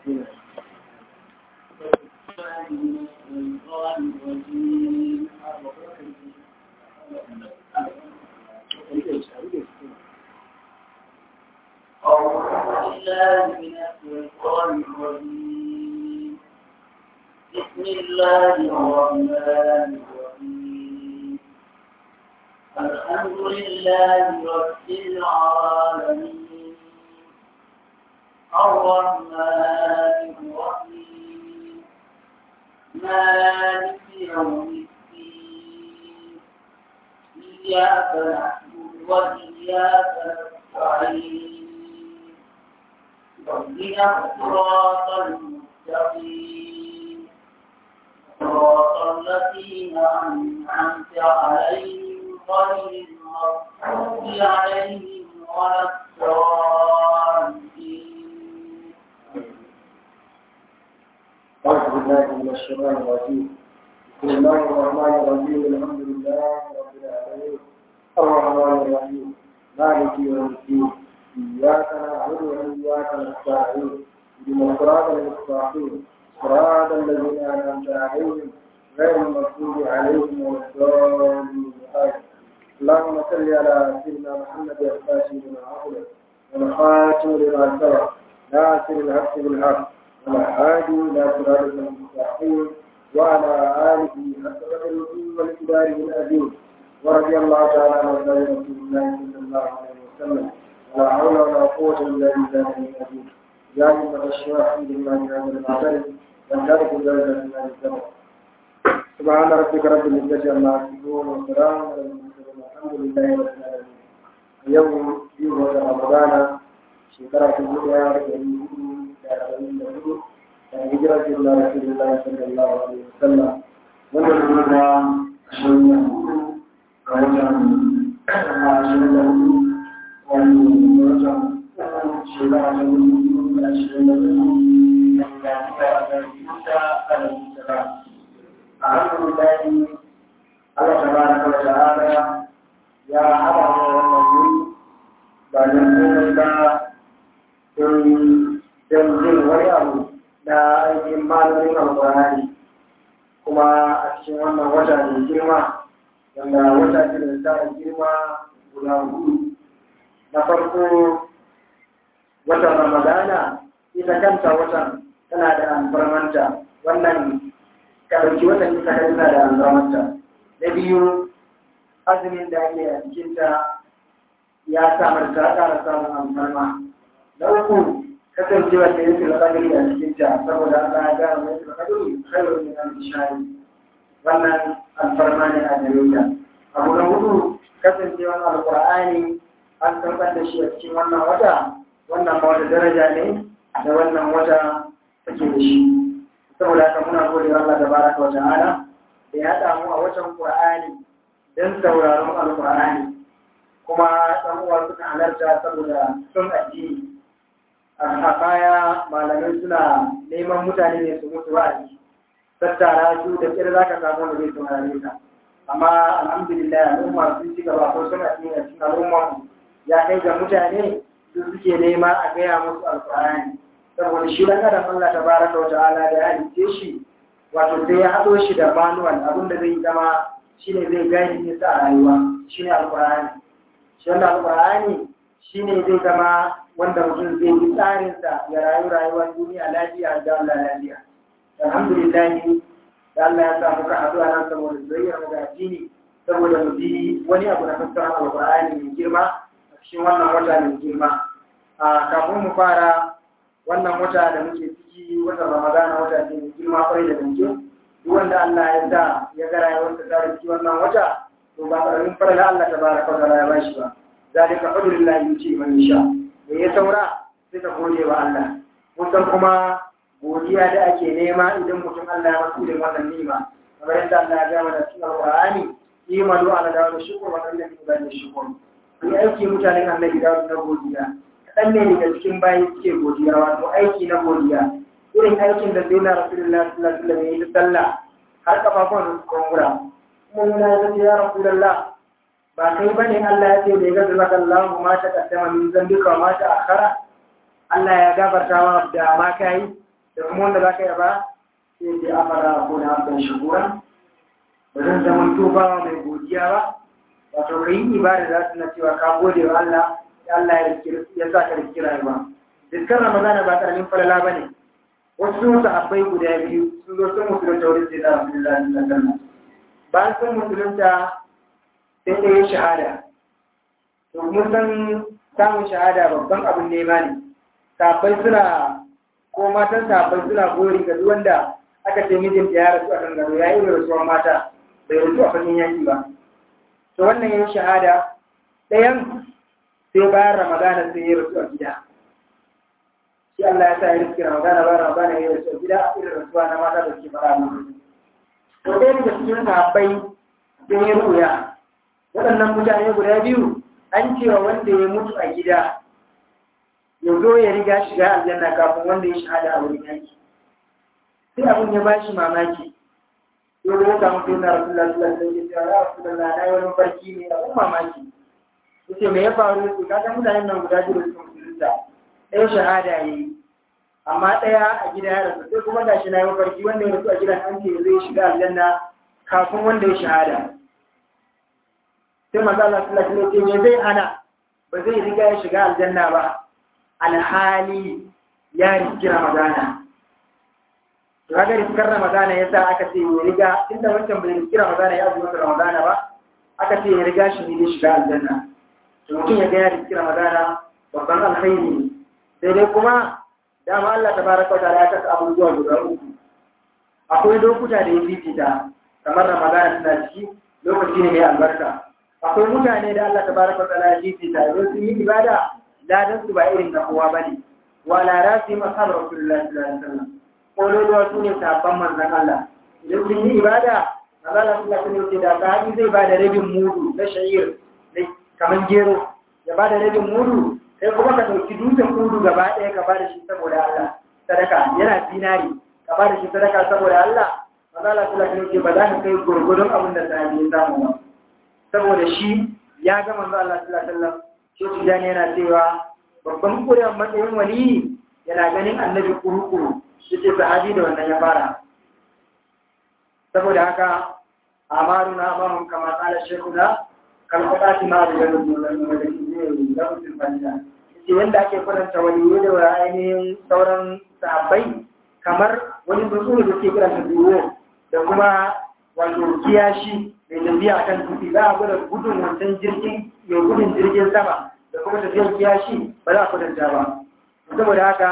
بسم الله الرحمن الرحيم الحمد لله رب العالمين الرحمن الرحيم مالك يوم الدين إياك نعبد وإياك نستعين اهدنا الصراط المستقيم صراط الذين أنعمت عليهم غير المغضوب عليهم ولا الضالين أعوذ بالله من الشيطان الرجيم بسم الله الرحمن الرحيم الحمد لله رب العالمين الرحمن الرحيم مالك يوم الدين إياك نعبد وإياك نستعين اهدنا الصراط المستقيم صراط الذين أنعمت عليهم غير المغضوب عليهم ولا الضالين آمين. اللهم صل على سيدنا محمد الفاتح لما أغلق والخاتم لما سبق ناصر الحق بالحق والهادي إلى صراط المستقيم وعلى آله حق قدره والكباره الأديم ورضي الله تعالى عن أصحاب رسول الله صلى الله عليه وسلم لا حول ولا قوة إلا بالله العظيم يا أيها الشيخ بالله هذا المعترف وانتهك درجة من الزمن سبحان ربك رب العزة عما يصفون وسلام على المرسلين والحمد لله رب العالمين اليوم في رمضان شكرا في الدنيا da hijira ce da Rasulullah sallallahu alaihi wasallam wanda kuma da ashirin da hudu ga watan ashirin da hudu wani watan shekara ta hudu da ashirin da hudu da ta da yuta alaihi salam alhamdulillah Allah tabaraka wa ta'ala ya haɗa mu wannan wuri ba don komai ba don jin wani abu na aikin malamin alkurani kuma a cikin wannan wata mai girma wanda wata ce da ta girma guda hudu na farko watan ramadana ita kanta watan tana da alfarmanta wannan karki watan ita tana da alfarmanta na biyu azumin da ake a cikinta ya samar ta ƙara samun alfarma na uku kasancewa da yake da kadari a cikin ta saboda Allah ya ga mai da kadari khairu min al-shari wannan alfarma ne a gare ta abu na hudu kasancewa alqur'ani an tabbatar da shi a cikin wannan wata wannan ma wata daraja ne da wannan wata take da shi saboda haka muna gode wa Allah tabaraka wa ta'ala da ya haɗa mu a watan qur'ani dan sauraron alqur'ani kuma ɗan uwa suka halarta saboda son addini a baya malamai suna neman mutane ne su mutu wa'azi tattara su da kira za ka samu da zai saurare ka amma alhamdulillah al'umma sun ci gaba ko suna cikin cikin al'umma ya kai ga mutane su suke nema a gaya musu alƙur'ani saboda shi dan adam Allah tabaraka wa ta'ala da ya halice shi wato sai ya haɗo shi da manual abin da zai zama shine zai gani ne sa a rayuwa shine alƙur'ani shi wannan alƙur'ani shine zai zama wanda mutum zai yi tsarinsa ya rayu rayuwar duniya lafiya da Allah lafiya. Alhamdulillah da Allah ya sa muka haɗu a nan saboda soyayyar mu ga addini saboda mu ji wani abu na fassara Alƙur'ani mai girma a cikin wannan wata mai girma. A kafin mu fara wannan wata da muke ciki wata Ramadana wata ce mai girma kwarai da gaske. Duk wanda Allah ya sa ya ga rayuwarsa ta ciki wannan wata to ba ƙaramin farla Allah ta baraka wa ta'ala ya bashi ba. Zalika fadlullahi yuti man yasha. da ya saura sai ka gode wa Allah musan kuma godiya da ake nema idan mutum Allah ya masu da wannan nima kamar yadda Allah ya gama da cikin Al-Qur'ani imanu ala dawo shukur wa Allah ya bada shukur ni aiki mutanen annabi da na godiya kadan ne daga cikin bayi suke godiya wato aiki na godiya irin aikin da sai na Rasulullahi sallallahu alaihi wasallam ya yi sallah har kafafun su kumbura kuma muna yi ya Rasulullah ba kai ba ne Allah ya ce da ya gaza maka Allah ma ta kaddama min zambika ma ta akhara Allah ya gafarta ma da ma kai da kuma wanda za ka yaba sai ce amara ko na abin shugura ba zan zama tubawa mai godiya ba wato ka yi ibada za su na cewa ka gode wa Allah ya Allah ya sa ka riski rayuwa dukkan ramadana ba karamin falala ba ne wasu sahabbai guda biyu sun zo sun musulunta wurin sai da Rasulullah sallallahu alaihi wasallam bayan sun musulunta sai ɗaya shahada to mun san samun shahada babban abin nema ne sahabbai suna ko matan sahabbai suna gori ga duk wanda aka ce mijinta ya rasu a kan gado ya yi rasuwar mata bai rasu a fagen yaki ba to wannan yin shahada ɗayan sai bayan ramadana sai ya rasu a gida shi Allah ya sa ya riski ramadana bayan ramadana ya rasu a gida irin rasuwa na mata da suke fara mu to ɗaya daga cikin sahabbai sai ya ruya waɗannan mutane guda biyu an cewa wanda ya mutu a gida ya zo ya riga shiga aljanna kafin wanda ya shahada a wurin yaki sai abin ya bashi mamaki yau da ya samu sai na rasulullah sallallahu alaihi wasallam ya rasulullah na yi wani barki ne abin mamaki yace me ya faru yace kaga mutanen nan guda biyu sun musulunta ɗaya shahada yayi amma ɗaya a gida ya rasu sai kuma gashi na yi mafarki wanda ya rasu a gidan an ce zai shiga aljanna kafin wanda ya shahada sai manzo Allah sallallahu alaihi wasallam ya zai hana ba zai riga ya shiga aljanna ba alhali ya riski ramadana to kaga riskar ramadana yasa aka ce ya riga inda wancan bai riski ramadana ya zuwa ramadana ba aka ce ya riga shi ne shiga aljanna to mutum ya ga ya riski ramadana babban alkhairi ne sai dai kuma dama Allah tabaraka wa ta'ala ya kasa abubuwa guda uku akwai lokuta da ya fifita kamar ramadana tana ciki lokaci ne mai albarka akwai mutane da Allah tabaraka wa ta'ala ya fifita idan sun yi ibada ladan su ba irin na kowa bane wala rasi masal rasulullahi sallallahu alaihi wasallam kololuwa su ne sabon manzon Allah idan sun yi ibada Allah sallallahu alaihi wasallam da sahabi zai ba da rabin mudu na sha'ir kamar gero ya ba da rabin mudu sai kuma ka dauki dutsen mudu gaba ɗaya ka ba da shi saboda Allah sadaka yana zinari ka ba da shi sadaka saboda Allah Allah sallallahu alaihi wasallam ba za ka kai gurgurdun abin da sahabi ya samu ba saboda shi ya ga manzo Allah sallallahu alaihi wasallam shi tijani yana cewa babban kuriyar matsayin wali yana ganin annabi kurukuru shi ce sahabi da wannan ya fara saboda haka amaruna amahum kama qala shaykhuna kal qatati ma da ganin mulkan da ke da mutum fanda ce yanda ake faranta wali da ainihin sauran sahabbai kamar wani tsuntsu da ke kira duwo da kuma wato kiyashi mai tafiya akan tuti za a gwada gudun wancan jirgin mai gudun jirgin sama da kuma tafiyar kiyashi ba za a kwatanta ba saboda haka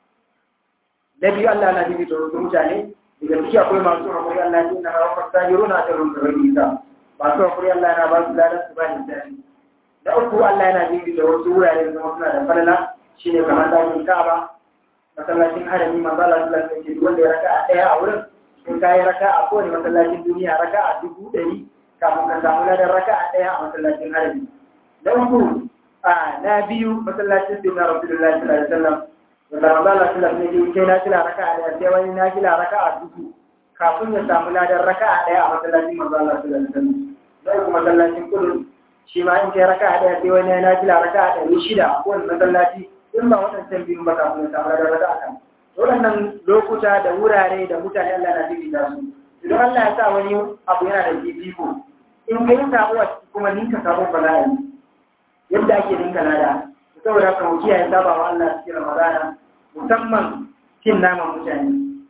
na biyu Allah na bibi da wasu mutane daga ciki akwai masu hakuri Allah ya na hawa fasahiru na tarin da rai isa masu hakuri Allah na ba su ladan su ba ni tsari na uku Allah yana bibi da wasu wurare da zama suna da falala shine kamar dakin Ka'aba masallacin harami manzo Allah sallallahu alaihi wasallam wanda ya raka a daya a wurin in ka yi raka a kowane masallacin duniya raka a dubu ɗari kafin ka samu ladan raka a ɗaya a masallacin harami. Na uku a na biyu masallacin sai na Rasulullahi sallallahu alaihi wasallam wanda Ramadan Allah sallallahu alaihi wasallam kai na kila raka a ɗaya sai wani na kila raka a dubu kafin ya samu ladan raka a ɗaya a masallacin manzo Allah sallallahu alaihi wasallam. Na uku masallacin kudu shi ma in kai raka a ɗaya sai wani na kila raka a ɗari shida a kowane masallaci in ba waɗancan biyun ba kafin ya samu ladan raka a kan. waɗannan lokuta da wurare da mutane Allah na fifita su idan Allah ya sa wani abu yana da fifiko in ka yi sabo a ciki kuma ninka sabon bala'i yadda ake ninka lada saboda haka mu kiyaye saba wa Allah cikin Ramadana musamman cin naman mutane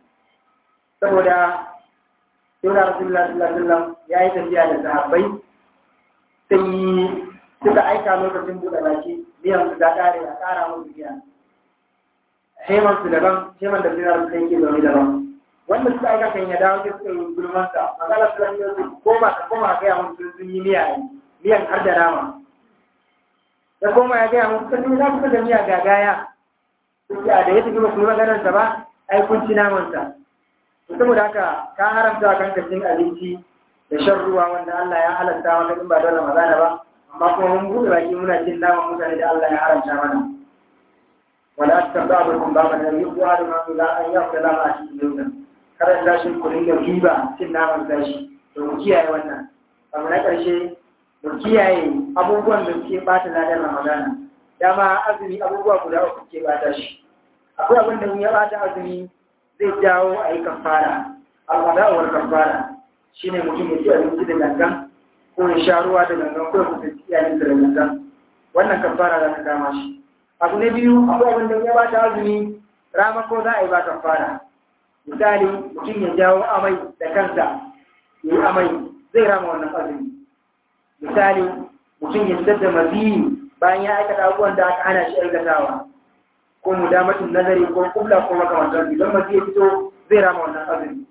saboda Sayyidina Rasulullah sallallahu alaihi wasallam ya yi tafiya da sahabbai sai suka aika lokacin buɗe baki biyan su ta ƙare a ƙara musu biya heman su daban heman da sinar su yake zaune daban wanda suka aika kan ya dawo suka yi gulman sa magana su zan yi koma ka koma ga ya musu sun yi miya miyan har da nama da koma ya gaya musu sun za su da miya gagaya suke a da ya tafi basu yi maganar sa ba ai kun ci naman sa saboda haka ka haramta wa kanka cin abinci da shan ruwa wanda Allah ya halatta maka in ba dole magana ba amma kuma mun buɗe baki muna cin naman mutane da Allah ya haramta mana wala ta ba ba kun ba ba da yi kuwa da mamu za a yi yawa da a cikin yau kada da shi ku dinga riba cin naman gashi to mu kiyaye wannan abu na ƙarshe mu kiyaye abubuwan da suke bata ladan ramadana dama azumi abubuwa guda uku ke bata shi akwai abin da ya bata azumi zai jawo a yi kafara al'adawar kafara shi ne mutum ya ci abinci da gangan ko ya sha ruwa da gangan ko ya kusanci iyayensa da gangan wannan kafara za ta kama shi abu na biyu akwai abin da ya ba ta azumi rama ko za a yi ba kafara misali mutum ya jawo amai da kansa ya yi amai zai rama wannan azumi misali mutum ya fitar da maziyi bayan ya aikata abubuwan da aka hana shi aikatawa ko mudamatin nazari ko kubla ko makamantan idan maziyi ya fito zai rama wannan azumi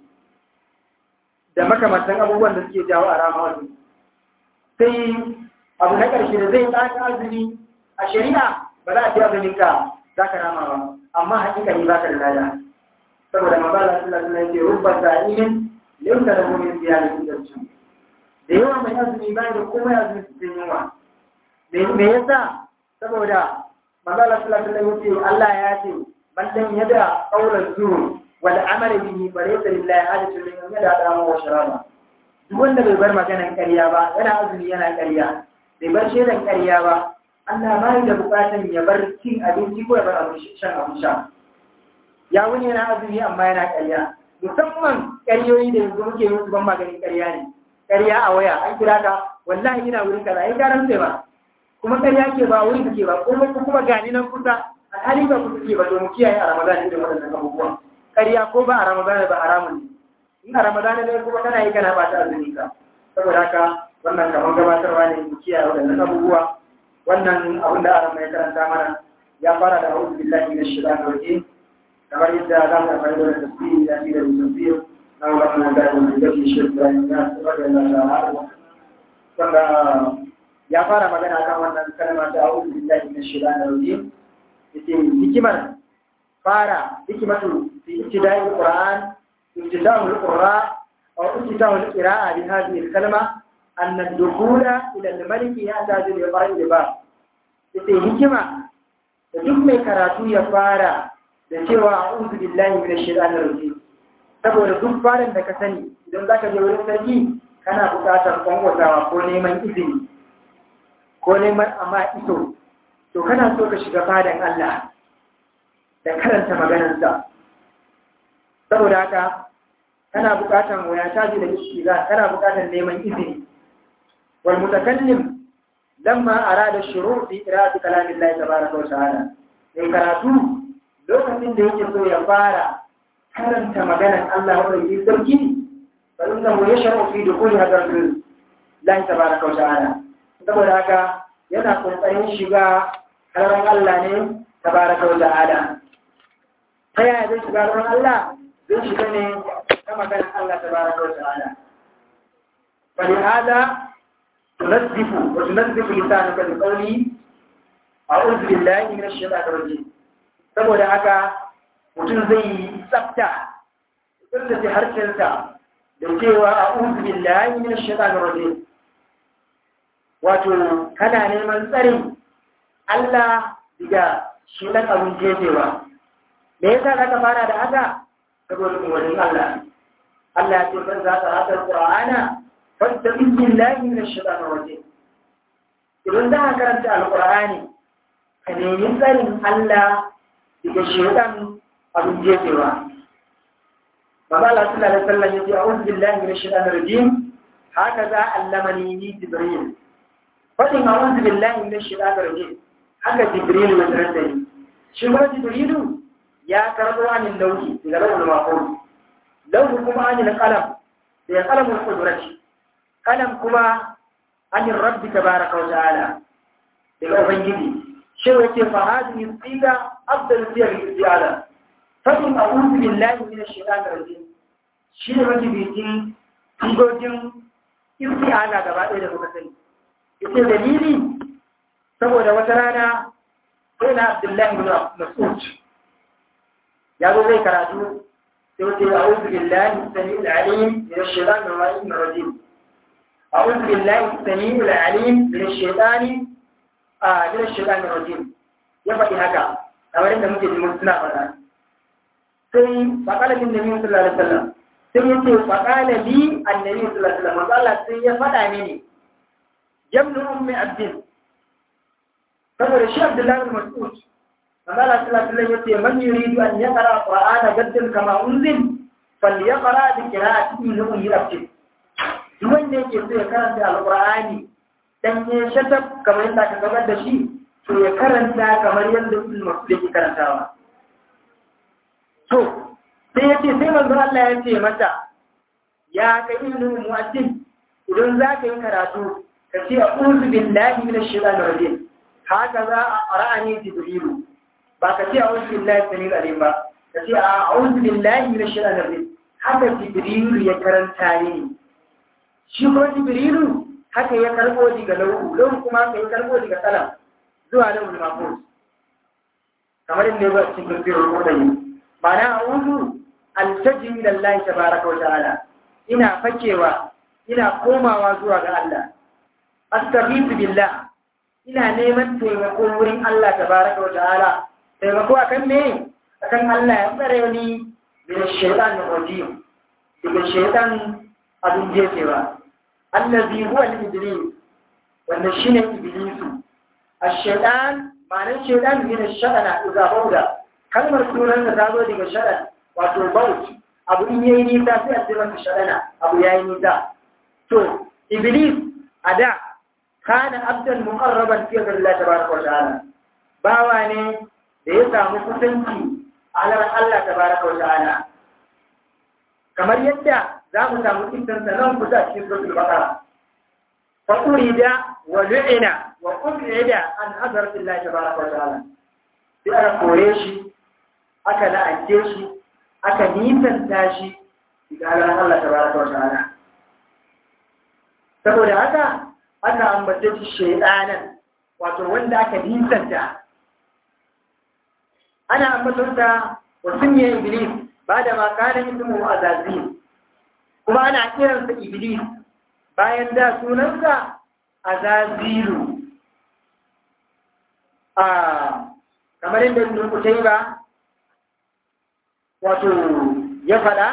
da makamantan abubuwan da suke jawo a rama azumi sai abu na ƙarshe da zai tsaka azumi a shari'a ba za a ce azumin ka za ka rama ba amma hakikani ba ka da lada saboda mabala sallallahu alaihi wasallam rubba sa'imin laysa lahu min ziyadatin darsu da yawa mai azumi ba da kuma azumi cikin yunwa me yasa saboda mabala sallallahu alaihi wasallam Allah ya ce man lam yada qawlan zur wal amali bihi fa laysa lillahi hajatun min yada dama wa sharaba duk wanda bai bar maganan ƙarya ba yana azumi yana ƙarya bai bar shaidan ƙarya ba Allah ba da bukatan ya bar cin abinci ko ya bar abin shan abin sha ya wuni yana azumi amma yana ƙarya musamman ƙaryoyi da yanzu muke yi ban maganin ƙarya ne ƙarya a waya an kira ka wallahi ina wurin kaza ai garan sai ba kuma ƙarya ke ba wurin ke ba kuma kuma gani nan kusa alhali ba kusa ke ba to mu kiyaye a Ramadan irin waɗannan abubuwan ƙarya ko ba a Ramadan ba haramun ne in a Ramadan ne kuma kana yi kana ba ta azumi ka saboda haka wannan kamar gabatarwa ne mu kiyaye waɗannan abubuwa wannan abin da aran mai karanta mana ya fara da a'udhu billahi minash shaitanir rajim kamar yadda za mu amfani da tafsiri da shi da tafsir na wannan da mun da shi shi da ya saboda Allah ta'ala wanda ya fara magana kan wannan kalma ta a'udhu billahi minash shaitanir rajim yace hikimar fara hikimatu fi ibtida'il qur'an ibtida'ul qur'an aw ibtida'ul qira'a bi hadhihi al-kalma أن الدخول إلى الملك يحتاج لقائد باب yace hikima da duk mai karatu ya fara da cewa a'udhu billahi minash shaitanir rajim saboda duk farin da ka sani idan zaka je wurin sarki kana buƙatar kwangwatawa ko neman izini ko neman amma iso to kana so ka shiga fadan Allah da karanta maganarsa saboda haka kana buƙatar waya taji da istiza kana buƙatar neman izini والمتكلم لما أراد الشروع في قراءة كلام الله تبارك وتعالى in karatu lokacin da yake so ya fara karanta maganar Allah wanda yake sarki fa inna hu yashru fi dukhuli hadratil Allah tabaraka wa ta'ala saboda haka yana kokarin shiga haran Allah ne tabaraka wa ta'ala ta yaya zai shiga haran Allah zai shiga ne ta maganar Allah tabaraka wa ta'ala fa hada تنزف وتنزف لسانك بقولي أعوذ بالله من الشيطان الرجيم saboda haka mutum zai yi tsafta tsaftace harshensa da cewa a uzu billahi min shaitanir rajim wato kana neman tsarin Allah daga shedan abin jefewa me yasa ka fara da haka saboda umarnin Allah Allah ya ce ban za ka haka Qur'ana فاستعذ بالله من الشيطان الرجيم idan za a karanta alkur'ani ka nemi tsarin Allah daga shaitan abin jefewa Baba Allah sallallahu alaihi wasallam yace a'udhu billahi minash shaitanir rajim haka za allamani ni jibril fadin a'udhu billahi minash shaitanir rajim haka jibril ya sanar da ni shi ma jibrilu ya karbo anin lauhi daga lawul mahfuz lauhu kuma anin qalam da qalamul qudrati kalam kuma anin rabbi tabaraka wa ta'ala daga ubangiji shi wace fa hadhihi siga afdal siyar istiala fadin a'udhu billahi minash shaitanir rajim shi ne mafi bikin sigogin istiala gaba ɗaya da muka sani ita dalili saboda wata rana sai na abdullahi bin mas'ud ya zo zai karatu sai wace a'udhu billahi sami'ul alim minash shaitanir rajim أعوذ بالله السميع العليم من الشيطان آه من الشيطان الرجيم يفعل هكا أولا أنت ممكن تقول سنة فلا سي فقال لي النبي صلى الله عليه وسلم سي يتي فقال لي النبي صلى الله عليه وسلم وقال سي يفعل مني جمل أم عبد saboda shi Abdullahi bin Mas'ud Allah sallallahu alaihi wasallam yace man yuridu an yaqra qur'ana gaddan kama unzil falyaqra bi qira'ati ibn yurabti duk wanda yake so ya karanta alqur'ani dan ya shatab kamar yadda ka gabar da shi to ya karanta kamar yadda ibn mas'ud yake karantawa to sai yace sai manzo Allah ya ce mata ya kai ibn mu'addin idan za ka yi karatu ka ce a'udhu billahi minash shaitanir rajim haka za a qara'ani jibrilu ba ka ce a'udhu billahi samil alim ba ka ce a'udhu billahi minash shaitanir rajim haka jibrilu ya karanta ni shi ko jibrilu haka ya karbo daga lauhu lauhu kuma ka ya karbo daga salam zuwa lauhul mahfuz kamar inda ya cikin tafsirin kodayi ma'ana a'udhu altaji ila Allah tabaraka wa ta'ala ina fakewa ina komawa zuwa ga Allah astaghfiru billah ina neman taimako wurin Allah tabaraka wa ta'ala taimako akan me akan Allah ya tsare ni daga shaytan rajim daga shaytan abin jefewa allazi huwa al-iblis wanda shine iblis ash-shaytan ma'anar shaytan ne shaytana idza bauda kalmar sunan da ta zo daga shaytan wato bauti abu in yayi nisa sai a ce masa shaytana abu yayi nisa to iblis a da kana abdan muqarraban fi Allah tabaraka wa ta'ala bawa ne da ya samu kusanci a halar Allah tabaraka wa ta'ala kamar yadda za mu samu kisan nan kusa a cikin suratul baqara fa urida wa lu'ina wa ubida an hadrati Allah tabaraka wa ta'ala sai aka kore shi aka la'ance shi aka nisanta shi daga halar Allah tabaraka wa ta'ala saboda haka aka ambace shi shaidanan wato wanda aka nisanta ana ambatonta wa sunye iblis ba da makanan ismu azazil kuma ana kiransa iblis bayan da sunansa azazilu a kamar yadda ibn kutayba wato ya faɗa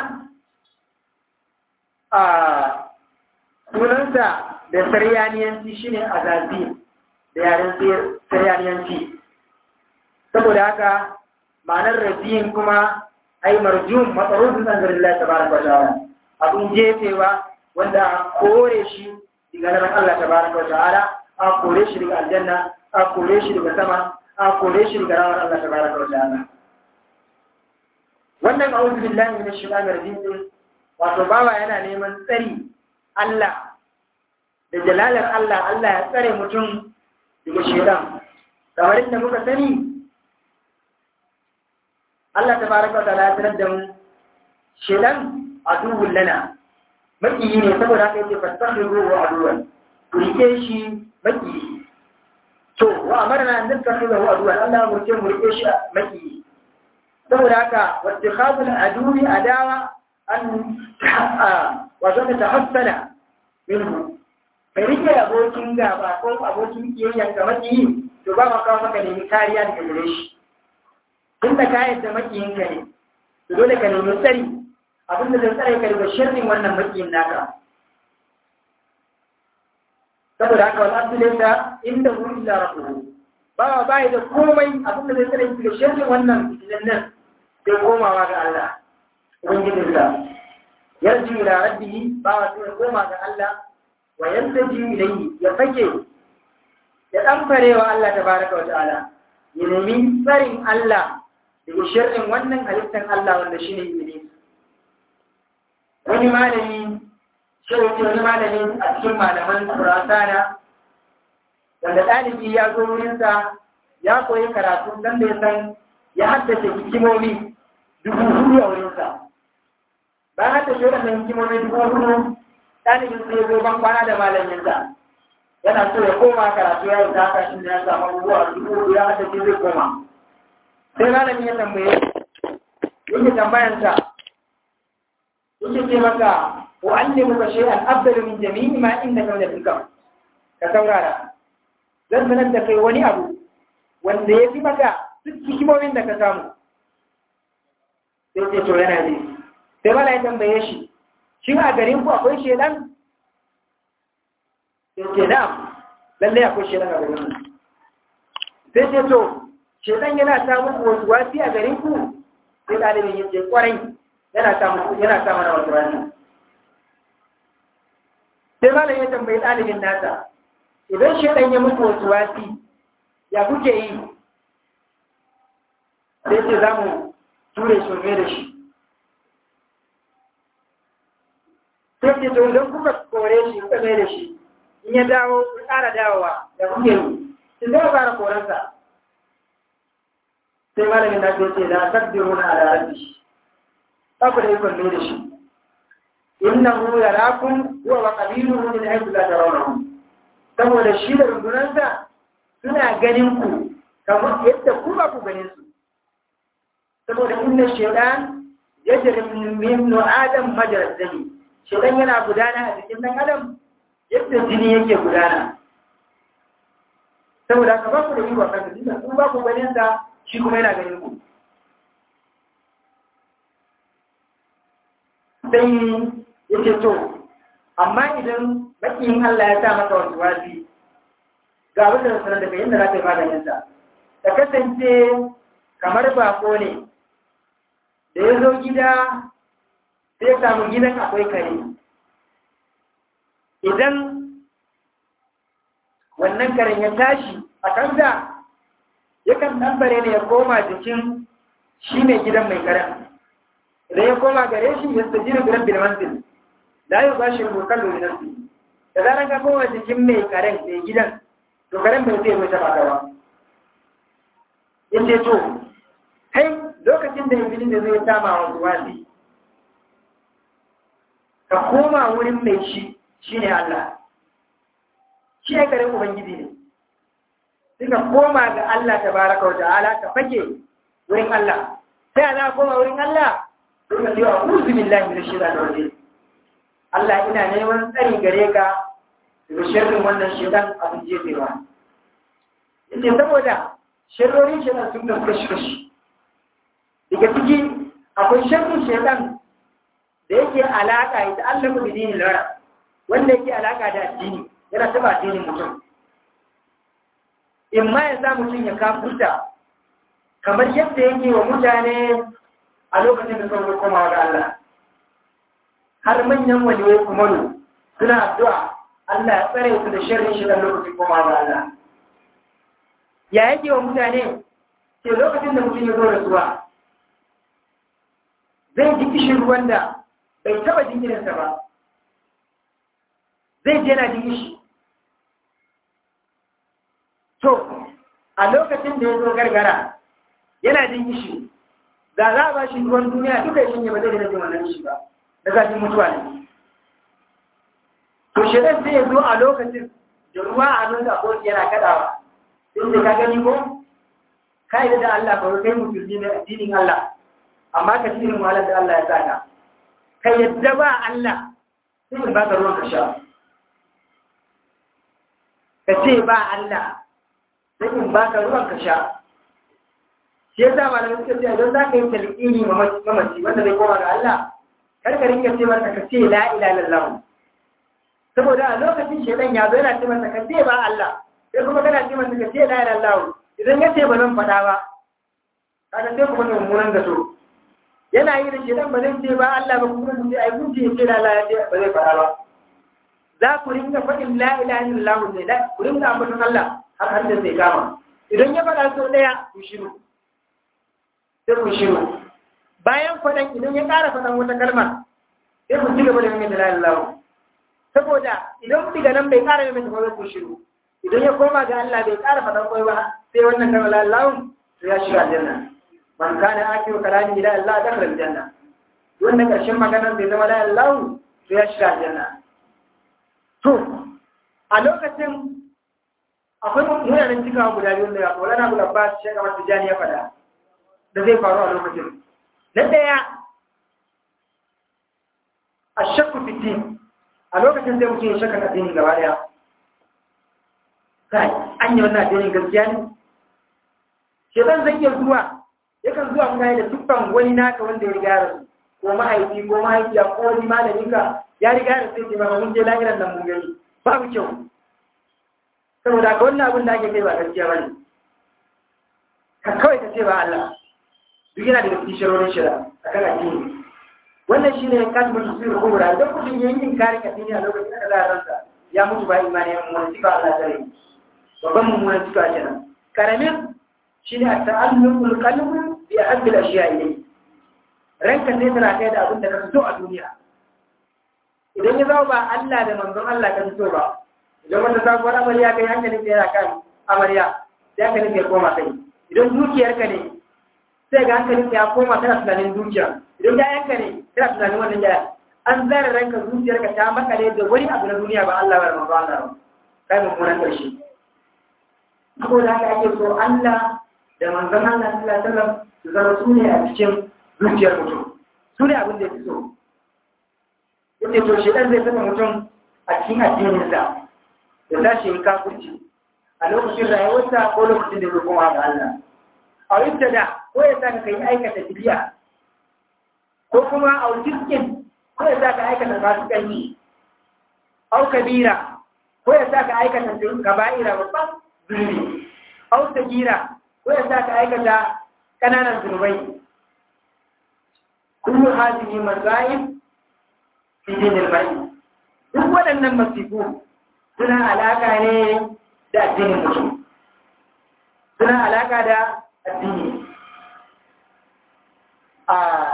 a sunansa da saryaniyanci shi ne azazi da yaren saryaniyanci saboda haka ma'anar rabiyin kuma ai marjum matsarufin zanzarin ta baraka wa ta'ala abin jefewa wanda a kore shi daga nan Allah ta baraka wa ta'ala a kore shi daga aljanna a kore shi daga sama a kore shi daga rawar Allah ta baraka wa ta'ala wannan a'udhu billahi minash shaitanir rajim wato bawa yana neman tsari Allah da jalalar Allah Allah ya tsare mutum daga shedan kamar inda muka sani Allah ta baraka wa ta'ala ya tarar da mu shedan aduwwul lana makiyi ne saboda haka yake fastahiru wa aduwan rike shi makiyi to wa amarna an nastahiru wa aduwan Allah mu ce mu rike shi makiyi saboda haka wattikhadul aduwi adawa an wato ta tahassana minhu ka rike abokin gaba ko abokin kiyayya ga makiyi to ba ma kawo maka nemi kariya daga gare shi tun da ka yadda makiyinka ne to dole ka nemi tsari abinda zai tsare ka daga shirin wannan makiyin naka saboda haka wal abdu laysa inda hu illa rabbuhu ba ba da komai abinda zai tsare ka daga shirin wannan fitinan nan sai komawa ga Allah ubangijinsa yarji ila rabbihi ba wa sai koma ga Allah wa yantaji ilayhi ya fake ya ɗanfarewa Allah ta baraka wa ta'ala ya nemi tsarin Allah daga shirin wannan halittar Allah wanda shi ne Iblis. Wani malami, shi wani malami a cikin malaman Kurasana, wanda ɗalibi ya zo wurinsa ya koyi karatu don da ya san ya haddace hikimomi dubu hudu a wurinsa. Bayan haddace waɗannan hikimomi dubu hudu, ɗalibin sai ya zo ban kwana da malaminsa. yana so ya koma karatu ya yi haka shi ya samu abubuwa dubu ya hada shi zai koma sai malami ya tambaye yake tambayansa yake ce maka wa allimu ka shay'an afdalu min jami'i ma inda ka min al ka saurara zan sanar da kai wani abu wanda ya fi maka duk hikimomin da ka samu sai ce to yana ji sai mala ya tambaye shi shin a garin ku akwai shedan sai ce na lallai akwai shi daga wurin sai ce to shedan yana ta muku wasu wasi a garin ku sai ɗalibin ya ce kwarai yana ta muku yana ta mana wasu wasi sai malam ya tambayi ɗalibin nasa idan shedan ya muku wasu wasi ya kuke yi sai ce za mu ture shirme da shi sai ce to idan kuka kore shi kuka mai da shi in ya dawo ku ƙara dawowa da kuke yi in zai fara koransa sai malamin na ce la takdiru na ala rabbi ba ku da ikon mai da shi innahu yarakum huwa wa qabiluhu min haythu la tarawnahum saboda shi da rundunansa suna ganin ku kamar yadda ku ba ku ganin su saboda inna shaytan yajri min adam majra dami shaytan yana gudana a cikin dan adam yadda jini yake gudana saboda ka ba ku da iko kan jini ku ba ku ganin sa shi kuma yana ganin ku sai yake to amma idan makiyin Allah ya sa maka wasu wasi ga abin da sanar da kai yadda za ka yi maganin sa ka kasance kamar bako ne da ya zo gida sai samu gidan akwai kare idan wannan karen ya tashi a kansa yakan ɗambare ne ya koma jikin shi mai gidan mai karen idan ya koma gare shi ya tsaji da biran bilmantin da yi ba shi rubukan luminansu da zarar ka koma jikin mai karen mai gidan to karen bai zai mai taɓa gaba ya ce to kai lokacin da ibini da zai sama wa wasi ka koma wurin mai shi shi ne Allah shi ya garin Ubangiji ne suka koma ga Allah ta baraka wa ta'ala ka fake wurin Allah sai ana koma wurin Allah suka ce wa uzu billahi min shaitanir rajim Allah ina neman tsari gare ka daga sharrin wannan shaitan abin jefewa yace saboda sharrorin shaitan sun kasu kashi kashi daga ciki akwai sharrin shaitan da yake alaka ya ta'allaka bi dinin lara wanda yake alaka da addini yana taba addinin mutum in ma ya sa mutum ya kafurta kamar yadda yake wa mutane a lokacin da sun komawa ga Allah har manyan waliyai kumaru suna addu'a Allah ya tsare su da sharrin shi dan lokacin komawa ga Allah ya yake wa mutane ke lokacin da mutum ya zo rasuwa zai ji kishin ruwan da bai taba jingirinsa ba zai je na jin shi to a lokacin da ya zo gargara yana jin shi da za a ba shi ruwan duniya duka shi ba zai jin wannan shi ba da zafin mutuwa ne to shirin sai ya zo a lokacin da ruwa a nan da koki yana kadawa sai da ka gani ko ka yi da Allah ba kai musulmi ne addinin Allah amma ka cikin wahalar da Allah ya saka ka yadda ba Allah sai in baka ruwan ka sha ka ce ba Allah sai in baka ruwan ka sha shi yasa malamai suka ce don za ka yi talqini mamaci wanda zai koma ga Allah kar ka rinka ce masa ka ce la ilaha illallah saboda a lokacin shedan ya zo yana ce masa ka ce ba Allah sai kuma kana ce masa ka ce la ilaha illallah idan ya ce ba zan faɗa ba kaga sai kuma mummunan da so yana yi da shedan ba zai ce ba Allah ba kuma ce ai kun ce ce la ilaha illallah ba zai faɗa ba za ku rinka faɗin la ilaha illallah ne da ku rinka ambaton Allah har har da zai kama idan ya faɗa sau ɗaya ku shiru sai ku shiru bayan faɗan idan ya ƙara faɗan wata kalma sai ku ci gaba da yin la ilaha illallah saboda idan ku diga nan bai ƙara yin mai ku shiru idan ya koma ga Allah bai ƙara faɗan kwai ba sai wannan kalma la ilaha to ya shiga aljanna man kana akiru kalami ila Allah dakhala aljanna wannan ƙarshen maganar bai zama la ilaha to ya shiga aljanna To, a lokacin akwai munanan cikawa guda biyu da ya na guda ba su shaka masu jani ya fada da zai faru a lokacin. Na ɗaya, a shakku fitin a lokacin zai mutu ya shaka addini gaba ɗaya. Kai, an yi wannan addinin gaskiya ne? Shekan zai iya zuwa, yakan zuwa mutane da tuffan wani naka wanda ya riga rasu, ko mahaifi ko mahaifiya ko wani malaminka ya riga da sai ba mun je lahiran nan mun gani babu kyau saboda ka wannan abin da ake kai ba gaskiya bane ka kawai ka ce ba Allah duk yana daga cikin sharorin shira a kan addini wannan shine kasbun tusir kubra idan mutum yayin inkarin addini a lokacin da za a ransa ya mutu ba imani ya mun sifa Allah tare babban mummunan sifa kenan karamin shine at-ta'alluqul qalbi bi ahabbil ashiya ilayhi ranka sai tana kai da abin da ka fito a duniya idan ya zama ba Allah da manzon Allah ka fito ba idan wata sabuwar amarya kai hankalin da yana kan amarya sai hankalin ya koma kai idan dukiyarka ne sai ga hankalin ya koma tana tunanin dukiya idan yayanka ne tana tunanin wannan yaya an zara ranka zuciyarka ta makale da wani abu na duniya ba Allah ba da manzo Allah ba kai mummunan karshe saboda haka ake so Allah da manzon Allah sallallahu alaihi wasallam su zama su ne a cikin zuciyar mutum su ne abin da ya fi so yake to shi ɗan zai saka mutum a cikin addininsa da tashi yi kafurci a lokacin rayuwarsa ko lokacin da zai koma ga Allah a yadda da ko ya saka kai aikata bidiya ko kuma a wutiskin ko ya saka aikata fasikanci au kabira ko ya saka aikata kaba'ira babban zunubi au sagira ko ya saka aikata ƙananan zunubai kullu hadhihi masail fi dinil mar'i duk waɗannan masifu suna alaka ne da addinin mutum suna alaka da addini a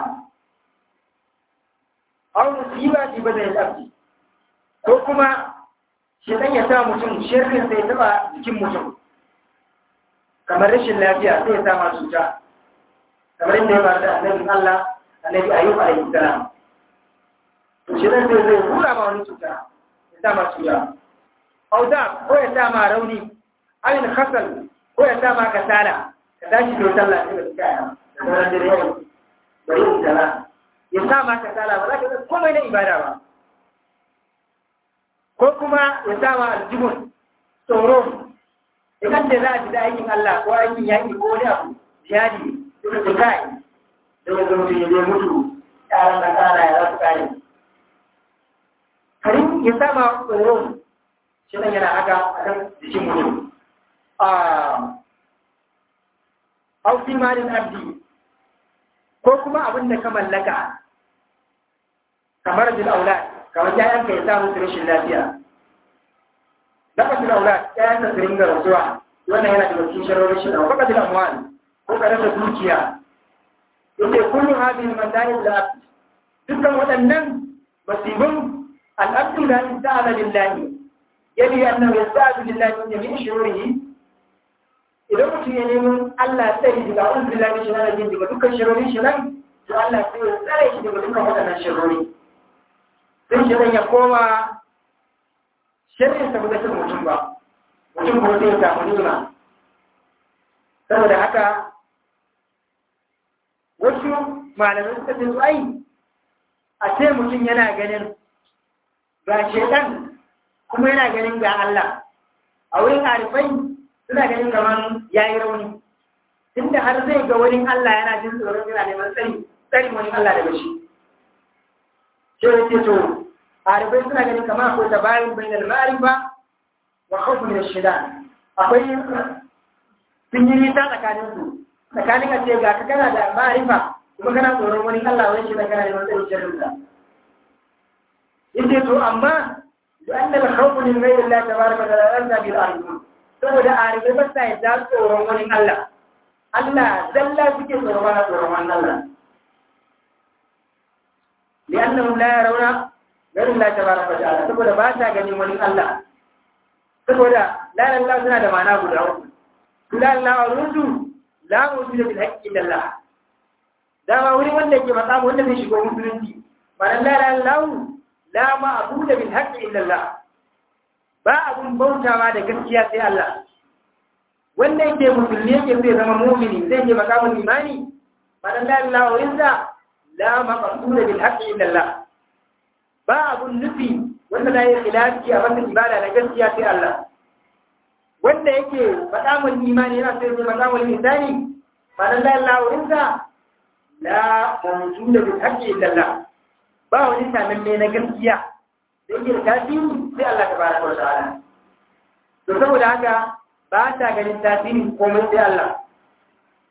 aw musiba fi badal abdi ko kuma shedan ya sa mutum shirkin sai taba jikin mutum kamar rashin lafiya sai ya sa ma cuta kamar inda ya faru da annabin Allah annabi ayyub alaihi salam to shi dan sai zai hura ma wani cuta ya sa ma cuta auda ko ya sa ma rauni ayin khasal ko ya sa ma kasala ka tashi da sallah sai ka tsaya da sauran dare yau bari in sala ya sa ma kasala ba za ka ga komai na ibada ba ko kuma ya sa ma aljibun tsoro idan da za a fita aikin Allah ko aikin yaƙi ko wani abu jihadi suka ce kai da ya zama ya zai mutu yaran da kana ya za su kare karin ya sama tsoro shi nan yana haka a kan jikin mutum a aufi malin abdi ko kuma abin da ka mallaka kamar bil aulad kamar yayanka ya samu su rashin lafiya lafazin aulad yayanka su ringa rasuwa wannan yana da cikin sharorin shi da wakil amwal ko ka rasa dukiya yake kullu hadhihi al-masail la dukkan waɗannan masibun al-abdu la yasta'ala lillahi yadi annahu yasta'ala lillahi min jami'i shururihi idan mutum ya nemi Allah sai daga a'udhu billahi min shaitanir rajim daga dukkan sharorin shi nan to Allah sai ya tsare shi daga dukkan waɗannan sharori sai shi ya koma shirin sa ba zai mutum ba mutum ko sai ya samu nima saboda haka wasu malamai suka ce su ai a ce mutum yana ganin ga shedan kuma yana ganin ga Allah a wurin harifai suna ganin kamar ya yi rauni tunda har zai ga wani Allah yana jin tsoron yana neman tsari tsari wani Allah daga shi ce ya ce to harifai suna ganin kamar akwai tabayin bainal ma'arifa wa khawfu min ash-shaitan akwai sun yi nisa tsakaninsu tsakanin a ce ga ka kana da ma'arifa kuma kana tsoron wani Allah wani shi da kana neman tsarin shirin sa yace to amma da an da khawfu min ghayri Allah tabaraka wa ta'ala bil ardi saboda arife ba sa yadda tsoron wani Allah Allah zalla suke tsoron wani tsoron wani Allah li'annahum la yarawna ghayri Allah tabaraka wa ta'ala saboda ba ta ganin wani Allah saboda la ilaha suna da ma'ana guda uku la ilaha rusu la mutu bil haqqi illallah dama wuri wanda ke matsa wanda zai shigo musulunci ma'ana la ilaha illallah la ma'budu bil haqqi illallah ba abun bautawa da gaskiya sai Allah wanda yake musulmi yake zai zama mu'mini zai je makamin imani ma'ana la ilaha illallah la maqsuda bil haqqi illallah ba abun nufi wanda da ya khilafi a wannan ibada na gaskiya sai Allah wanda yake maqamul imani yana sai maqamul insani ma'ana la ilaha illallah la mawjuda bil haqqi illallah ba wani sanan ne na gaskiya da yake da tasiri sai Allah tabaraka wa ta'ala to saboda haka ba ta ganin tasirin komai sai Allah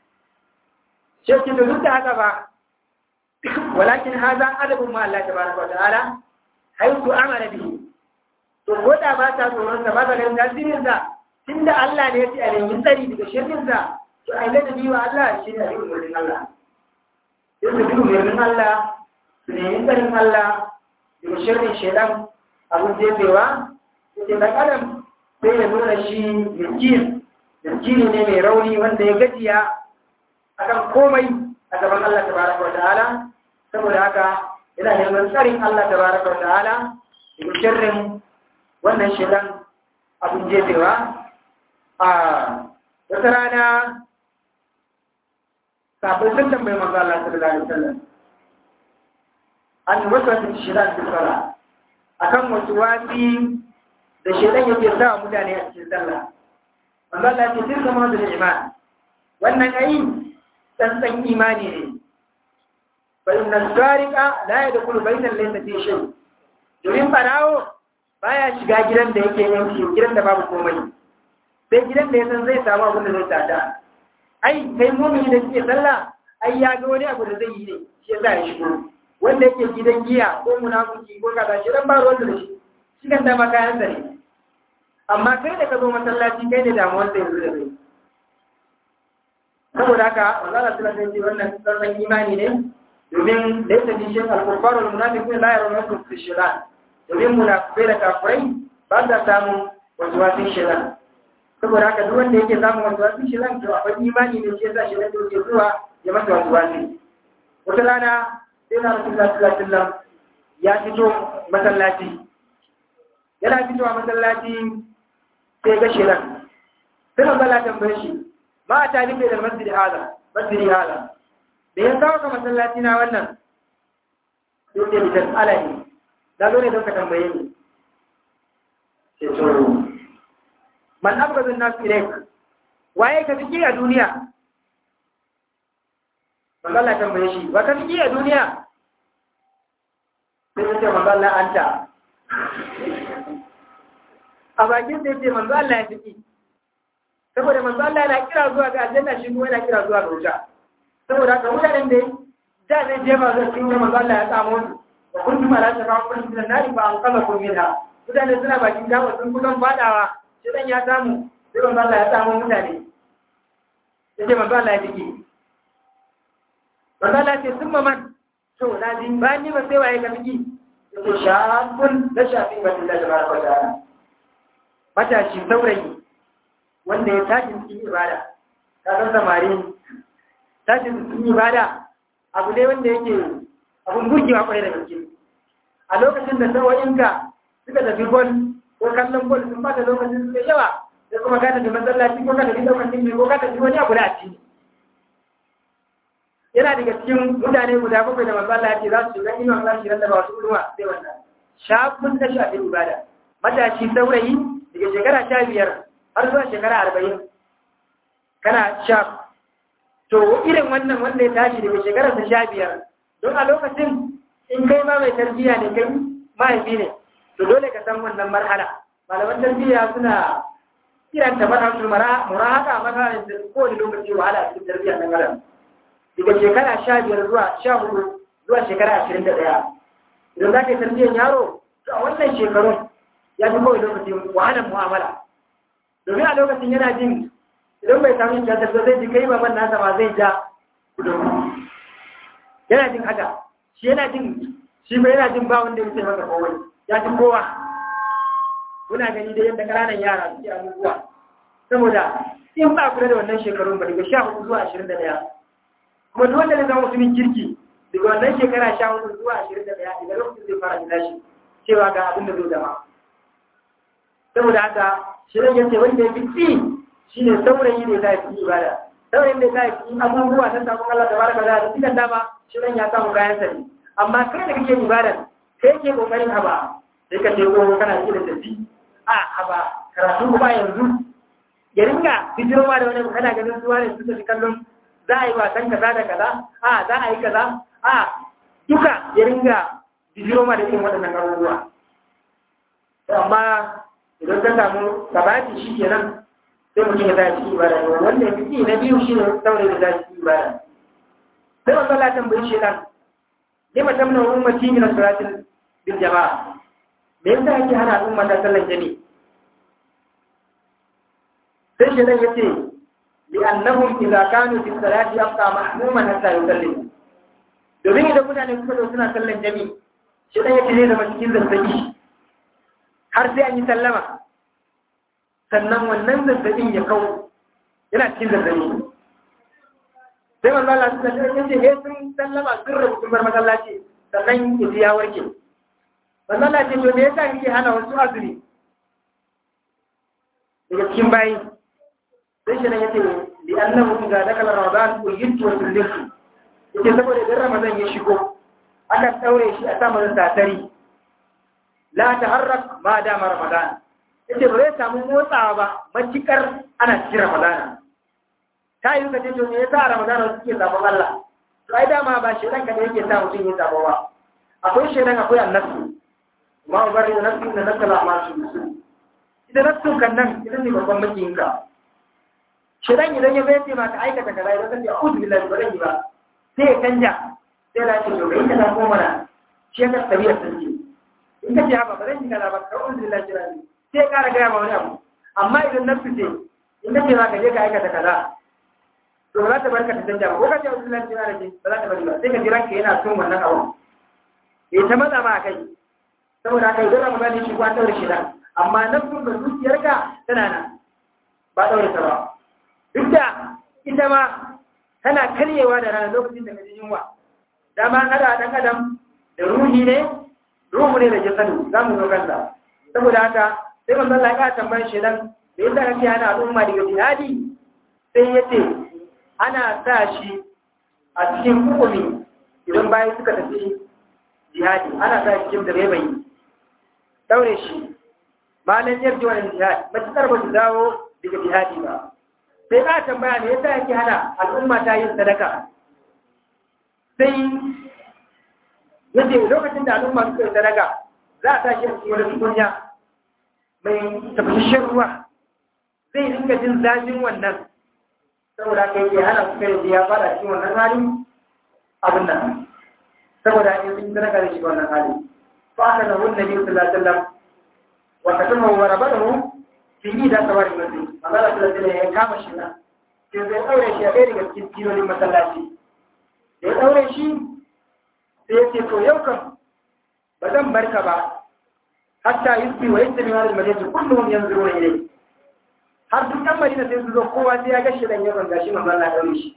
shekki da duk da haka ba walakin haza adabun ma Allah tabaraka wa ta'ala haitu amara bihi to ko da ba ta tsoron sa ba ta ganin tasirin sa tunda Allah ne ya ce a nemi tsari daga shirin sa to ai da bi wa Allah shi ne a cikin wurin Allah sai su bi wurin Allah su nemi tsarin Allah daga shirin shedan abin jefewa sai dan adam sai ya nuna shi miskin miskini ne mai rauni wanda ya gajiya akan komai a gaban Allah tabaraka wa ta'ala saboda haka yana neman tsarin Allah tabaraka wa ta'ala daga sharrin wannan shedan abin jefewa a wata rana kafin sun tambayi manzo Allah sallallahu alaihi wasallam an wasu wasu shedan da sala akan wasu wasi da shedan yake sa mutane a cikin sallah manzo Allah ya ce tilka mawdul iman wannan ayi tsantsan imani ne فإن السارق لا يدخل بيتا ليس فيه شيء domin farawo baya shiga gidan da yake yanki gidan da babu komai sai gidan da ya san zai samu abin da zai tada ai kai mumini da suke sallah ai ya ga wani abu da zai yi ne shi yasa ya shigo wanda yake gidan giya ko munafiki ko kaza shi dan ba ruwan da shi shi kan dama kayan sa ne amma kai da ka zo masallaci kai ne damuwar da yanzu da kai saboda haka manzo Allah sallallahu alaihi wasallam wannan tsantsan imani ne domin da yake jishin alkufar wal munafiqun la yarawna fi shiran domin munafiqai da kafirai ba sa samu wasu wasu shiran saboda haka duk wanda yake samun wasu wasu shiran to akwai imani ne shi yasa shiran da yake zuwa ya masa wasu wasu wata rana sai na rasulullah sallallahu alaihi wasallam ya fito masallaci yana fitowa masallaci sai ga shiran sai manzo Allah tambaye shi ma a talibai da masjidi hada masjidi hada da ya kawo ka masallaci na wannan sai ce bitan alahi na zo ne don ka tambaye ni ce to man abgazin nasu ilaik waye ka fiki a duniya magana tambaye shi ba ka fiki a duniya sai ya ce magana anta a bakin sai ce manzo Allah ya fiki saboda manzo Allah yana kira zuwa ga aljanna shi kuma yana kira zuwa ga wuta saboda haka mutanen da da zai je ba zai cikin manzo Allah ya samu su wa kuntum ala shafa kun min nari fa an kama kun minha mutane suna bakin gawa sun kusan fadawa shi dan ya samu sai manzo Allah ya samu mutane yace manzo Allah ya fiki manzo Allah ya ce summa man to na ji ba ni ba sai waye ka fiki yace shafun da shafi ba Allah tabaraka wa ta'ala matashi saurayi wanda ya tashi cikin ibada ka san samari tashi cikin ibada abu ne wanda yake abun burgewa kwarai da gaske a lokacin da sauyinka suka tafi gol ko kallon gol sun bata lokacin suka yawa sai kuma ka tafi masallaci ko ka tafi lokacin mai ko ka tafi wani abu da a ciki yana daga cikin mutane guda bakwai da manzo Allah ya ce za su shiga inuwa za su shiga da ba wasu ruwa sai wannan shafin da shafin ibada matashi saurayi daga shekara sha biyar har zuwa shekara arba'in kana shaf to irin wannan wanda ya tashi daga shekarar ta sha biyar don a lokacin in kai ma mai tarbiyya ne kai mahaifi ne to dole ka san wannan marhala malaman tarbiyya suna kiranta marhalatul murahaka marhalar da kowane lokaci wahala a cikin tarbiyya na garan daga shekara sha biyar zuwa sha hudu zuwa shekara ashirin da ɗaya idan za ka yi tarbiyyar yaro to a wannan shekarun ya fi kawai lokacin wahalar mu'amala domin a lokacin yana jin idan bai samu shi da zai ji kai baban nasa ma zai ja yana jin haka shi yana jin shi bai yana jin ba wanda ya masa kowai ya ji kowa muna gani da yadda ƙananan yara suke abubuwa saboda in ba kula da wannan shekarun ba daga sha hudu zuwa ashirin da ɗaya kuma duk wanda ne zama mutumin kirki daga wannan shekara sha hudu zuwa ashirin da ɗaya daga lokacin zai fara gina shi cewa ga abin da zai zama saboda haka shirin yace wanda ya fi tsi shi ne saurayi ne ta yi ibada saurayin da ta yi abubuwa na samun Allah da baraka da cikin dama shirin ya samu kayan sani amma kai da kake ibada kai ke kokarin haba sai ka ce ko kana ji da tafi a haba karatu kuma yanzu ya ringa bijiro ma da wani kana ganin zuwa ne suka fi kallon za a yi wasan kaza da kaza a za a yi kaza a duka ya ringa bijiro ma da irin waɗannan abubuwa amma idan ka samu sabati shi kenan sai mutum ya tashi ibada ne wanda ya fi na biyu shi ne saurayi da tashi ibada sai wanda Allah tambayi shi dan lima tamna ummati min salatil bil jama'a me yasa yake hana al'umma ta sallan jami'i sai shi dan yace li annahum idza kanu fi salati yabqa mahmuman hatta yusallimu domin idan mutane suka zo suna sallan jami'i shi dan yace ne da cikin zazzabi har sai an yi sallama sannan wannan zazzabin ya kawo yana cikin zazzabi sai manzo Allah suka ce yace he sun sallama sun rabu sun bar masallaci sannan ya ya warke manzo Allah ce to me yasa kike hana wasu azumi daga cikin bayi sai shi ne yace li annahu idza dakala ramadan uyitu wa sullifu yace saboda idan ramadan ya shigo aka daure shi a sama da tatari la taharrak ma dama ramadan yace ba zai samu motsawa ba macikar ana cikin ramadana ta yi ka ce to me yasa ramadana suke sabon Allah to ai dama ba shi ranka da yake sa mutum ya sabo ba akwai shedan akwai annabi ma bari da nafsi da nafsi la ma su ita nafsin kan nan ita ne babban makiyin ka shedan idan ya bai ce ma ka aikata kaza idan ka ce a'udhu billahi ba zan yi ba sai ya canja sai ya ce to kai ka ko mana shi ka tabiya sanke in ka ce haka ba zan yi kaza ba ka a'udhu billahi sai ya kara gaya ma wani abu amma idan nafsi ce in ka ce ma ka je ka aikata kaza to ba za ta barka ta canja ba ko ka ce wasu lanci na rage ba za ta bari ba sai ka jira ka yana son wannan abu ya ta matsa ma a kai saboda haka idan ramadan ne shi ko an daure shi da amma nafsun da zuciyarka tana nan ba daure ta ba duk da ita ma tana karyewa da rana lokacin da ka ji yunwa dama an hada dan adam da ruhi ne ruhu ne da jasadu za mu zo kansa saboda haka sai manzon Allah ya tambayar shi dan da yasa kake hana al'umma daga jihadi sai yace ana sa shi a cikin hukumi idan bayan suka tafi jihadi ana sa shi cikin da bai bai daure shi malan yarji wannan jihadi matukar ba su dawo daga jihadi ba sai ka tambaya ne yasa yake hana al'umma ta yin sadaka sai yace lokacin da al'umma suka yi sadaka za a tashi a cikin wani tukunya mai tafashin ruwa zai dinga jin zafin wannan saboda ka yi hana su kai ya fara cikin wannan hali abin nan saboda in sun sadaka da shi wannan hali fa aka da wannan nabi sallallahu alaihi wasallam wa katama wa rabadahu fi ida sawari masjid Allah sallallahu alaihi wasallam ya kama shi na sai zai daure shi a ɗaya daga cikin filolin masallaci da ya daure shi sai ya ce to yau kan ba zan barka ba hatta yusbi wa yastami wa al-madinatu kulluhum yanzuruna ilayhi har duk ɗan madina sai su zo kowa sai ya gashi dan yaron gashi manzo Allah daure shi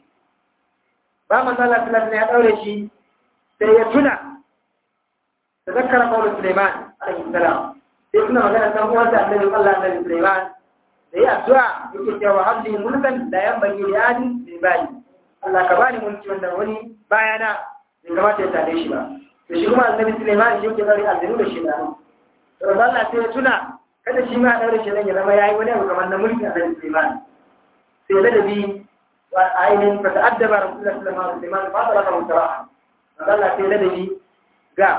ba manzo Allah sallallahu ya daure shi sai ya tuna tazakkara qawlu Sulaiman alaihi salam sai tuna magana san uwan da Annabi Allah Annabi Sulaiman da ya addu'a yake cewa habli mulkan da yanbaghi li adin min bani Allah ka bani mulki wanda wani bayana bai kamata ya tare shi ba to shi kuma Annabi Sulaiman shi yake daure aljanu da shi da to Allah sai ya tuna kada shi ma daure shi ya zama yayi wani abu kamar na mulki a kan Sulaiman sai da dabi wa ainin fa ta'addaba Rasulullah sallallahu alaihi wasallam fa talaka mutara Allah sai da dabi ga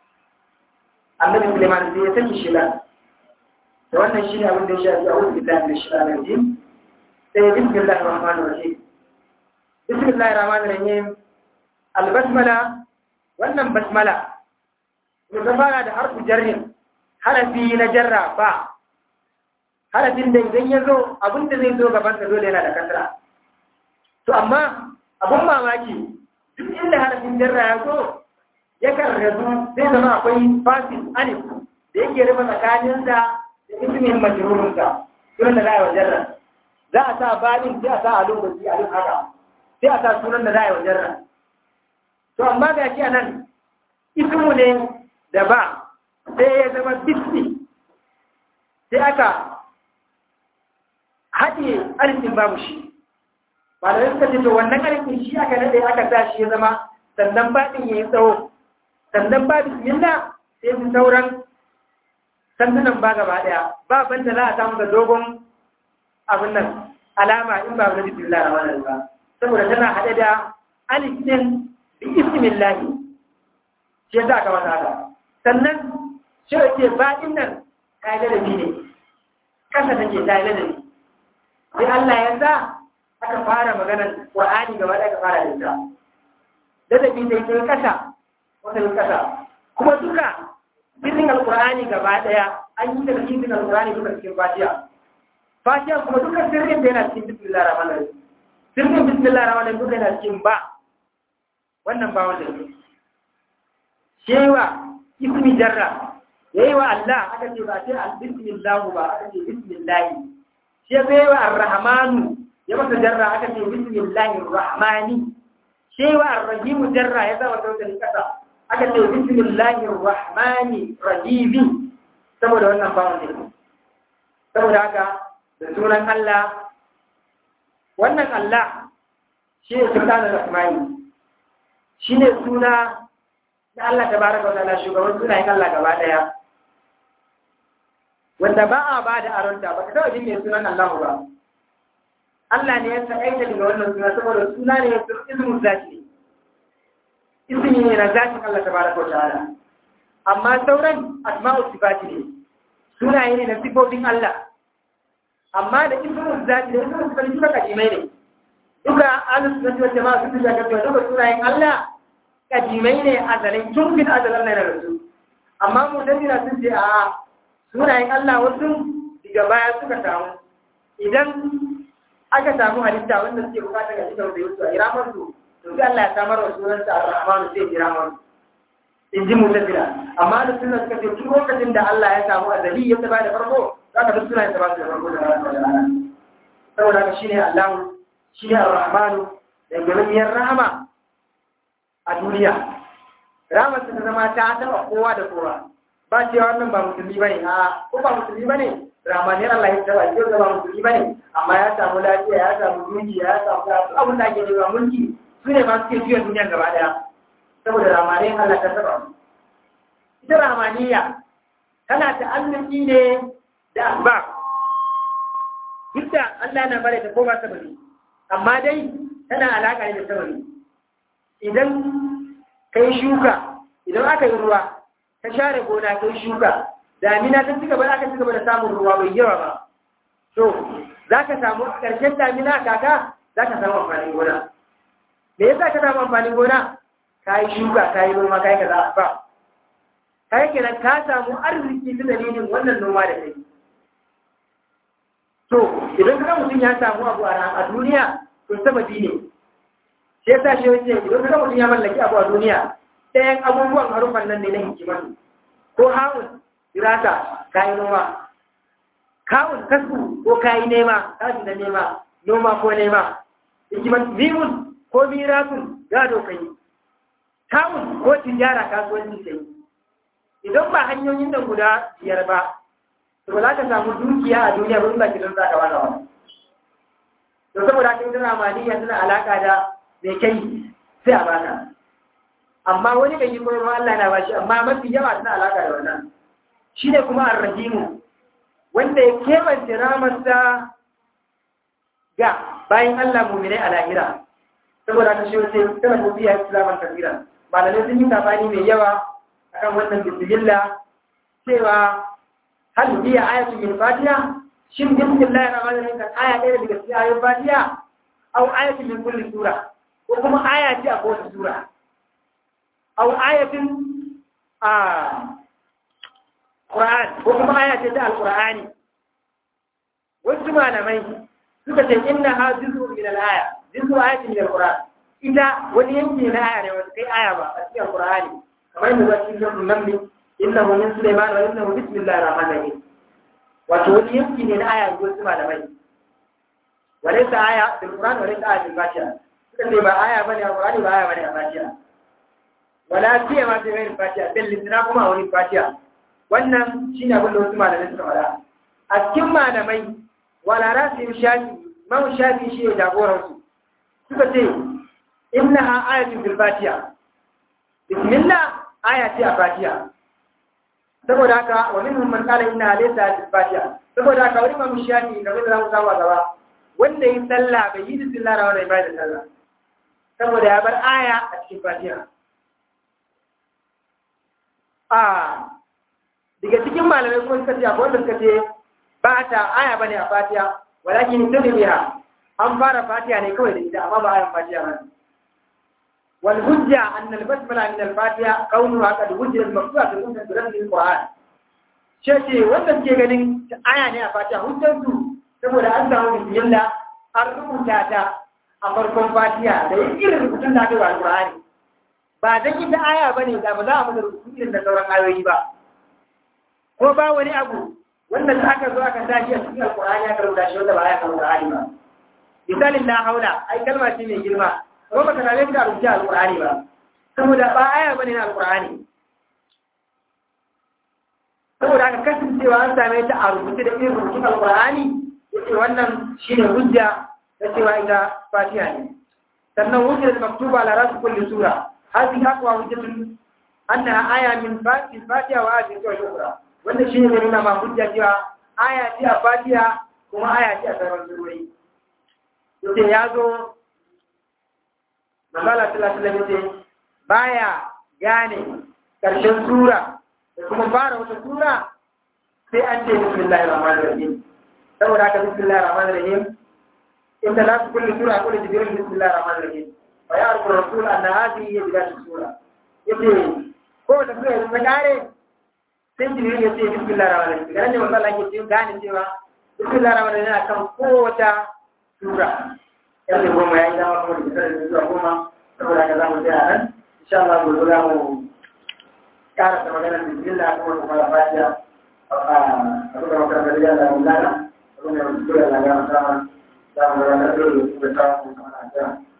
Annabi Sulaiman sai ya saki shi da wannan shi ne abin da ya shafi a'udhu billahi minash shaitanir rajim sai bismillahir rahmanir rahim bismillahir rahmanir rahim al-basmala wannan basmala ne fara da harfu jarrin harafi na jarra ba harafin da idan ya zo abinda zai zo gabansa dole yana da kasra to amma abin mamaki duk inda harafin jarra ya zo ya karrazu zai zama akwai fasil alif da yake rufe tsakaninsa da ismin majrurunsa sunan da za a yi wa jarra za a sa baɗin sai a sa a lokaci a duk haka sai a sa sunan da za a yi wa jarra to amma ga shi a nan ismu ne da ba sai ya zama bisni sai aka haɗe alifin babu shi ba da suka ce to wannan alifin shi aka naɗe aka sa shi ya zama sannan baɗin ya yi tsawo sannan ba bismillah sai su sauran sandunan ba gaba ɗaya ba banda za a samu da dogon abin nan alama in ba na bismillah a wannan ba saboda tana haɗe da alifin bi ismillahi shi ya sa aka mata haka sannan shi ce baɗin nan ta yi ladabi ne ƙasa take ta yi ladabi sai Allah ya sa aka fara maganar Qur'ani gaba da aka fara da ita ladabi sai kai kasa wasalin kasa kuma duka sirrin alkur'ani gaba daya an yi daga cikin alkur'ani duka cikin fatiha fatiha kuma duka sirrin da yana cikin bismillah rahman rahim sirrin bismillah rahman rahim duka yana cikin ba wannan ba wanda ne shewa ismi jarra yayi wa Allah aka ce ba sai al bismillah ba aka ce bismillah shi bai wa ar-rahmanu ya masa jarra aka ce bismillahir rahmani shewa ar-rahim jarra ya zama sautin kasa aka ce bismillahir rahmani rahim saboda wannan bawon ne saboda haka da sunan Allah wannan Allah shi ne sultanar rahmani shi ne suna na Allah tabaraka wa ta'ala shugaban sunayen Allah gaba daya wanda ba a ba da aronta ba ka taɓa jin mai sunan Allah ba Allah ne ya sa'aita daga wannan suna saboda suna ne ya ismu zaki ismi ne na zakin Allah tabaraka wa ta'ala amma sauran asma'u sifati ne sunaye ne na sifofin Allah amma da ismu zaki da ismu sifati duka kadimai ne duka ahlus sunnati wal jama'a sun tuka cewa duka sunayen Allah kadimai ne azalin tun bin azalan na rasu amma mu dalila sun ce a sunayen Allah wasu daga baya suka samu idan aka samu halitta wanda suke bukata ga cikin da yusu a iramar su to sai Allah ya samar wa sunansa ar-rahman sai iramar in ji mutafila amma da sunan suka ce tun lokacin da Allah ya samu azali ya taba da farko za ka duk sunayen ba su da farko da rana saboda haka shine Allah shine ar-rahman da galimiyar rahama a duniya rahama ta zama ta taba kowa da kowa ba cewa wannan ba musulmi bane a ko ba musulmi bane ramaniyar Allah ya taba shi ba musulmi bane amma ya samu lafiya ya samu dukiya ya samu abin da ake nema mulki su ne masu ke juya duniya gaba daya saboda ramaniyar Allah ta taba ita ramaniya tana ta'alluki ne da asbab duk da Allah na bare ta ko ba sababi amma dai tana alaka ne da sababi idan kai shuka idan aka yi ruwa ka share gona kai shuka damina ta cigaba da aka cigaba da samun ruwa bai yawa ba to za ka samu ƙarshen damina kaka za ka samu amfanin gona me yasa ka samu amfanin gona ka yi shuka ka yi noma ka yi kaza ba ka yi kenan ka samu arziki ta dalilin wannan noma da kai to idan ka mutum ya samu abu a duniya to sababi ne shi yasa shi wace idan ka mutum ya mallaki abu a duniya ɗayan abubuwan harufan nan ne na hikimar ko hawun dirasa kayi noma kawun kasu ko kayi nema kasu na nema noma ko nema hikimar mimun ko mirasun gado kai kawun ko tijara kasuwanci kai idan ba hanyoyin nan guda biyar ba to ba za ka samu dukiya a duniya ba ba ki don za ka wata wani to saboda kin tana maliya tana alaka da mai kai sai a baka amma wani bai yi koyarwa Allah na bashi amma mafi yawa suna alaka da wannan shi ne kuma arrahimu wanda ya kebance ramarsa ga bayan Allah muminai a lahira saboda ka shi wace tana tafiya islaman kafira malamai sun yi tafani mai yawa akan wannan bismillah cewa hal biya ayatu min fatiha shin bismillahir rahmanir rahim kan aya ɗaya daga cikin ayoyin fatiha aw ayatu min kulli sura ko kuma aya ce a kowace sura aw ayatin a Qur'an ko kuma aya ce ta Al-Qur'ani wasu malamai suka ce inna ha juz'un min al-aya juz'u ayatin min al-Qur'an ita wani yanki na aya ne wanda kai aya ba a cikin Al-Qur'ani kamar yadda zai cikin sunan namli innahu min Sulaiman wa innahu bismillahir rahmanir rahim wato wani yanki ne na aya ga wasu malamai walaysa aya bil Qur'an walaysa aya bil Fatiha suka ce ba aya bane a Qur'ani ba aya bane a Fatiha wala fiye ma sai gairin fatiha bin littina kuma a wani fatiha wannan shi ne abin da wasu malamai suka faɗa a cikin malamai wala rasu yin shafi man shafi shi ne jagoransu suka ce inna ha ayatun bil fatiha bismillah aya ce a fatiha saboda haka wa minhum man qala inna laysa bil fatiha saboda haka wani man shafi kamar da zamu samu a gaba wanda yi sallah bai yi bismillah ra wannan bai da sallah saboda ya bar aya a cikin fatiha a daga cikin malamai kuma suka ce akwai wanda suka ce ba ta aya bane a fatiha walakin tabi biha an fara fatiha ne kawai da ita amma ba ayan fatiha ba wal hujja anna al basmala min al fatiha kaunuha qad wujida maktuba fi sunnah al qur'an ce ce wanda ke ganin aya ne a fatiha hujjar su saboda an samu bismillah an rubuta ta a farkon fatiha da irin rubutun da aka yi wa alqur'ani ba dan ita aya bane da ba za a masa rubutu irin da sauran ayoyi ba ko ba wani abu wanda aka zo aka tashi a cikin alqur'ani aka rubuta shi wanda ba aya kan alqur'ani ba misalin la haula ai kalma ce mai girma ko baka same ta rubuta alqur'ani ba saboda ba aya bane na alqur'ani saboda aka kasancewa an same ta a rubuce da irin rubutun alqur'ani yace wannan shine hujja da cewa ita fatiha ne sannan hujjar maktuba ala rasu kulli sura hadhihi aqwa hujjatun annaha aya min fatiha wa ayatin ukhra wannan shine ne nuna ma hujja cewa aya ce a fatiha kuma aya ce a sauran surori yace ya zo Manzala sallallahu alaihi wasallam baya gane karshen sura da kuma fara wata sura sai an ce bismillahir rahmanir rahim saboda haka bismillahir rahmanir rahim inda la su kulli sura kulli jibril bismillahir rahmanir rahim fa ya arku rasul anna hadhihi hiya bidayat sura yace ko da sura ta kare sai jibril yace bismillahir rahmanir rahim ganin manzo Allah yake gane cewa bismillahir rahmanir rahim yana kan kowace sura yanzu goma ya yi dama kuma da kasar zuwa goma saboda haka za mu tsaya nan insha Allah gobe za mu karasa maganar bismillah kuma kuma da fatiha a duka makarantar da ya mu lana kuma da mutu da lana sama za mu rana da kuma ta mu sama na